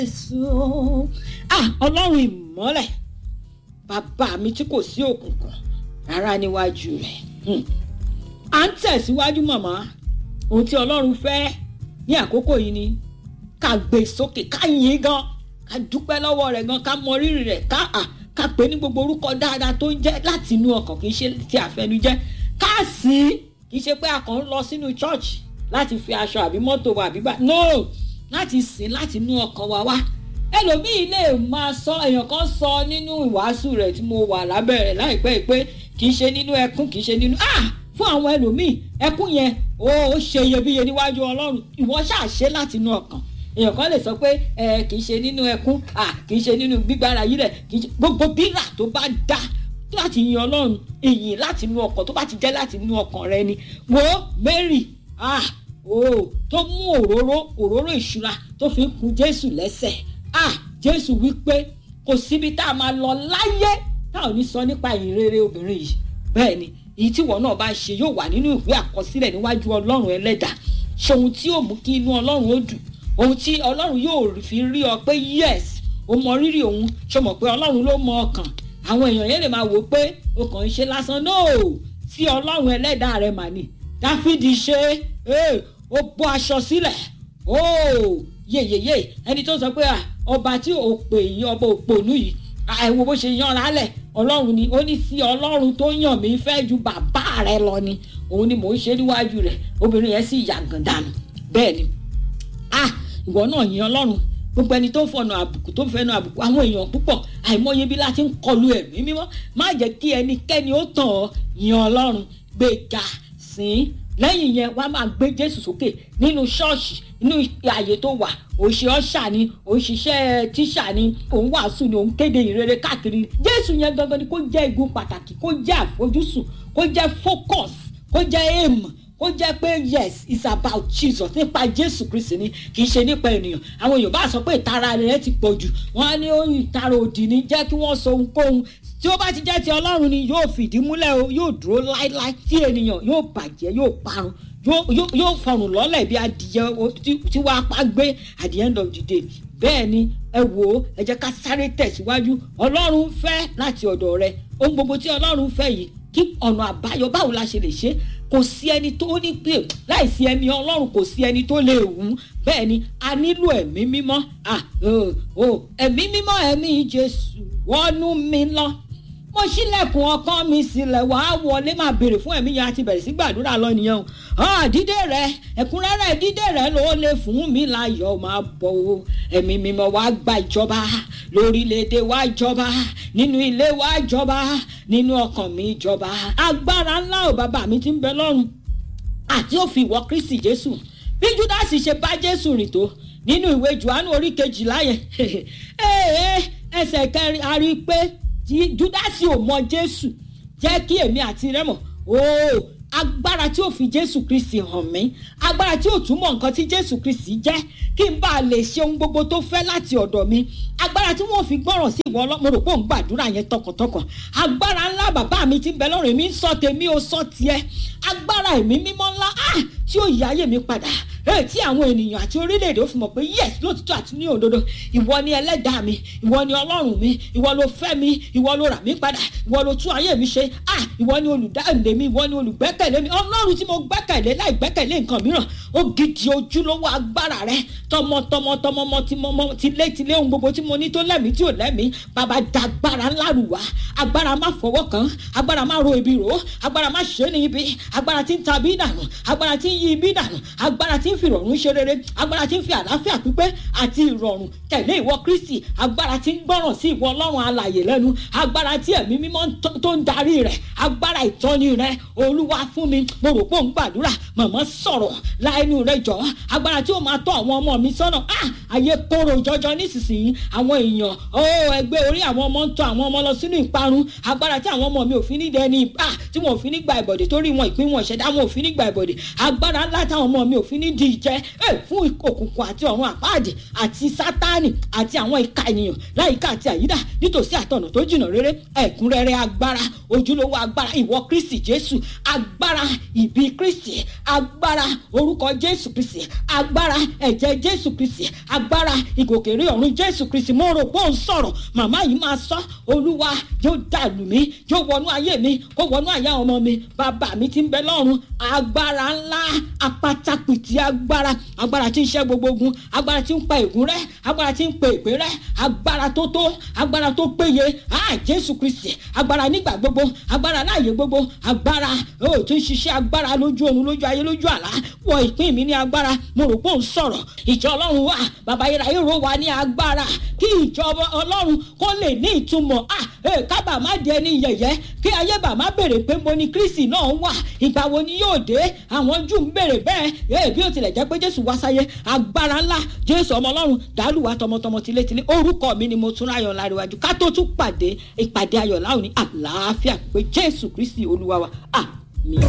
Jésù ah ọlọ́run ìmọ́lẹ̀ bàbá mi tí kò sí òkùnkùn rárá níwájú rẹ̀ à ń tẹ̀síwájú màmá ohun tí ọlọ́run fẹ́ ní àkókò yìí ni ká gbé sókè ká yìn gan ká dúpẹ́ lọ́wọ́ rẹ̀ gan ká mọ rírì rẹ̀ ká à ká pè ní gbogbo orúkọ dáadáa tó ń jẹ́ láti inú ọkàn kì í ṣe ti àfẹnujẹ́ ká sí kì í ṣe pé a kàn ń lọ sínú chọ́ọ̀chì láti fi aṣọ àbí mọ́tò wa àbí bá no láti sìn láti inú ọkàn wa wá ẹlòmíì lè máa sọ èèyàn kan sọ nínú ìwàásù rẹ̀ tí mo wà lábẹ́ rẹ̀ láìpẹ́ pé kì í ṣe nínú ẹkún kì í ṣe nínú ah fún àwọn ẹlòmíì ẹkún yẹn ó ṣe iyebíye níwájú ọlọ́run ìwọ ṣáà ṣe láti inú ọkàn èèyàn kan lè sọ pé ẹ kì í ṣe nínú ẹkún ah kì í ṣe nínú gbígbára yìí rẹ̀ kì í ṣe gbogbo bírà tó bá dá láti yin ọlọ́run ìyìn láti inú ọkàn tó bá ti jẹ́ láti inú ọkàn rẹ ni wo Mary ah o tó mú òróró òróró ìṣúra tó fi ń kun Jésù lẹ́sẹ̀ ah Jésù wípé kò síbi tá a máa lọ láyé tá ò ní sọ nípa ìyìn rere obìnrin yìí bẹ́ẹ̀ ni èyí tí ìwọ náà bá ń ṣe yóò wà nínú ìwé àkọsílẹ̀ níwájú ọlọ́run ẹlẹ́dà ṣe ohun tí yóò mú kí inú ọlọ́run ó dùn ohun tí ọlọ́run yóò fi rí ọ pé yes o mọ rírì òun ṣe mọ̀ pé ọlọ́run ló mọ ọkàn àwọn èèyàn yẹn lè máa wò pé o kàn ń ṣe lásán no tí ọlọ́run ẹlẹ́dà rẹ mà ní dáfídì ṣe ó bọ́ aṣọ sílẹ̀ yeyeye ẹni tó sọ pé ọba tí ò pè yí ọba òpònú yìí àìwò bó ṣe yanra lẹ̀ ọlọ́run ni ó ní sí ọlọ́run tó yàn mí fẹ́ ju bàbá rẹ lọ ni òun ni mò ń ṣe níwájú rẹ̀ obìnrin yẹn sì yàgàn dànù bẹ́ẹ̀ ni ah ìwọ náà yin ọlọ́run gbogbo ẹni tó fọnà àbùkù tó fẹnu àbùkù àwọn èèyàn púpọ̀ àìmọye bí láti ń kọlu ẹ̀mí mímọ́ má jẹ́ kí ẹnikẹ́ni ó tàn ọ́ yin ọlọ́run gbéga sìn lẹ́yìn yẹn wàá máa gbé jésù sókè nínú ṣọ́ọ̀ṣì nínú ààyè tó wà òṣì ọ̀ṣà ni òṣìṣẹ́ tíṣà ni òun wàásù ni òun kéde ìrere káàkiri jésù yẹn gangan ni kó jẹ́ igun pàtàkì kó jẹ́ àfojúsùn kó jẹ́ focus kó jẹ́ aim ó jẹ́ pé yes it's about jesus nípa jésù kristi ni kì í ṣe nípa ènìyàn àwọn èèyàn bá sọ pé ìtara rẹ̀ ti pọ̀ jù wọ́n á ní ìtara òdì ni jẹ́ kí wọ́n sọ ohunkóhun tí ó bá ti jẹ́ ti ọlọ́run ni yóò fìdí múlẹ̀ o yóò dúró láíláí tí ènìyàn yóò bàjẹ́ yóò parun yóò fọrùn lọ́lẹ̀ bí adìyẹ tí wàá pa gbé at the end of the day bẹ́ẹ̀ ni ẹ wò ó ẹ jẹ́ ká sáré tẹ̀síwájú ọlọ́run fẹ́ láti ọ̀dọ̀ rẹ ohun gbogbo tí ọlọ́run fẹ́ yìí kí ọ̀nà àbáyọ báwo la ṣe lè ṣe kò sí ẹni tó ní pé láìsí ẹ̀mí ọlọ́run kò sí ẹni tó lè wù ú bẹ́ẹ̀ ni a nílò ẹ̀mí mímọ́ ẹ̀mí mímọ́ ẹ̀mí jésù wọnú mi lọ mo ṣílẹ̀kùn ọkàn mi sílẹ̀ wàá wọlé máa béèrè fún ẹ̀mí yẹn àti bẹ̀rẹ̀ sí gbàdúrà lọ nìyẹn o dídé rẹ ẹ̀kúnrẹ́rẹ́ dídé rẹ ló lè fún mi láyọ̀ máa bọ̀ o ẹ̀mí mímọ́ wàá gba ìjọba lórílẹ̀‐èdè wa jọba nínú ilé wa jọba nínú ọkàn mi jọba agbára ńlá ò bàbá mi ti ń bẹ lọ́run àti ó fi ìwọ Kristi Jésù bí Júdásì ṣe bá Jésù rìn tó nínú ìwé Jòhánù orí kejìlá yẹn ẹsẹ̀ kẹrin a rí i pé júdásì ò mọ jésù jẹ́ kí èmi àti rẹ mọ̀ ooo agbára tí ò fi jésù kristi hàn mí agbára tí ò túmọ̀ nǹkan tí jésù kristi jẹ́ kí n bá a lè ṣe ohun gbogbo tó fẹ́ láti ọ̀dọ̀ mi agbára tí wọ́n fi gbọ́ràn sí ìwọ ọlọ́mọ rò pé òun gbàdúrà yẹn tọkàntọkàn agbára ńlá bàbá mi ti ń bẹ lọ́rùn èmi ń sọ tèmi ò sọ tiẹ̀ agbára ẹ̀mí mímọ́ ńlá tí ó yí ayé mi padà ẹ tí àwọn ènìyàn àti orílẹ̀-èdè ó fi mọ̀ pé yes lótìtọ́ àti ní òdodo ìwọ ni ẹlẹ́dàá mi ìwọ ni ọlọ́run mi ìwọ ló fẹ́ mi ìwọ ló rà mí padà ìwọ ló tún ayé mi ṣe ah ìwọ ni olùdáǹdè mi ìwọ ni olùgbẹ́kẹ̀lé mi ọlọ́run tí mo gbẹ́kẹ̀lé láì gbẹ́kẹ̀lé nǹkan mìíràn ó gidi ojúlówó agbára rẹ tọmọtọmọ tọmọmọ tìmọmọ tilétilé ohun gbogbo tí mo ní tó lẹ́mìí tí ò lẹ́mìí bàbá dàgbára ńlá rù wá agbára má fọwọ́ kàn agbára má ro ibi rò agbára má ṣe ní ibi agbára tí ń ta bí dànù agbára tí ń yí ibi dànù agbára tí ń fi ìrọ̀rùn ṣe rere agbára tí ń fi àlàáfíà pípé àti ìrọ̀rùn tẹ̀lé ìwọ Kristi agbára tí ń gbọ́ràn sí ìwọ Ọlọ́run alàyè lẹ́nu agbára tí ẹ̀mí mímọ́ tó ń darí rẹ̀ agbára ìtọ́ni rẹ̀ Olúwa fún mi mo rò pé òun gbàdúrà màmá sọ̀rọ̀ láìnú rẹ̀ jọ agbára tí ó máa tọ́ àwọn ọmọ mi sọ́nà ah ayé kóró jọjọ nísinsìnyí àwọn èèyàn ó ẹgbẹ́ orí àwọn ọmọ ń tọ́ àwọn ọmọ lọ sínú ìparun agbára tí àwọn ọmọ mi ò fi ní dẹni ah tí wọn ò fi ní gba ìbọ̀dẹ̀ torí wọn ìpín wọn ìṣẹ̀dá wọn ò fi ní gba ìbọ̀dẹ̀ agbára ńlá táwọn ọmọ mi ò fi ní di ìdíje fún òkùnkùn àti ọ̀run àpáàdì àti sátánì àti àwọn ìka ènìyàn láyìíká àti àyídà nítòsí àtọ̀nà tó jìnnà rere ẹ̀kúnrẹ́rẹ́ agbára ojúlówó agbára ìwọ kristi jésù agbára ìbí kristi agbára orúkọ jésù kristi agbára ẹ̀jẹ̀ jésù kristi agbára ìgòkèrè ọ̀run jésù kristi mo rò pé òun sọ̀rọ̀ màmá yìí máa sọ olúwa yóò dàlù mí yóò wọnú ayé mi kó wọnú àyà ọmọ mi bàbá mi ti ń bẹ lọ́run agbára ńlá apátápìtì agbára agbára tí ń ṣẹ́ gbogbo ogun agbára tí ń pa ègún rẹ́ agbára tí ń pe èpè rẹ́ agbára tó tó agbára tó péye ah jésù kristi agbára nígbà gbogbo agbára láàyè gbogbo agbára ó tún ṣiṣẹ́ agbára lójú oorun lójú ayé lójú àlá wọ ìpín mi ní agbára mo rò pé òun sọ̀rọ̀ ìjọ ọlọ́run wà bàbá yẹra èrò wa ní agbára kí ìjọba ọlọ́run kó lè ní ìtumọ̀ ah kábà má di ẹni yẹ̀yẹ́ kí ayé bà má béèrè pé mo ní kristi náà wà ìgbà wo ni yóò dé àwọn jù ń béèrè bẹ́ẹ̀ bí ó tilẹ̀ jẹ́ pé jésù wá sáyé agbára ńlá jésù ọmọ ọlọ́run dàálùwà tọmọtọmọ tilétilé orúkọ mi ni mo tún ráyọ̀ láríwájú ká tó tún pàdé ìpàdé ayọ̀ láwọn ní àlàáfíà pé jésù kristi olúwa wa ah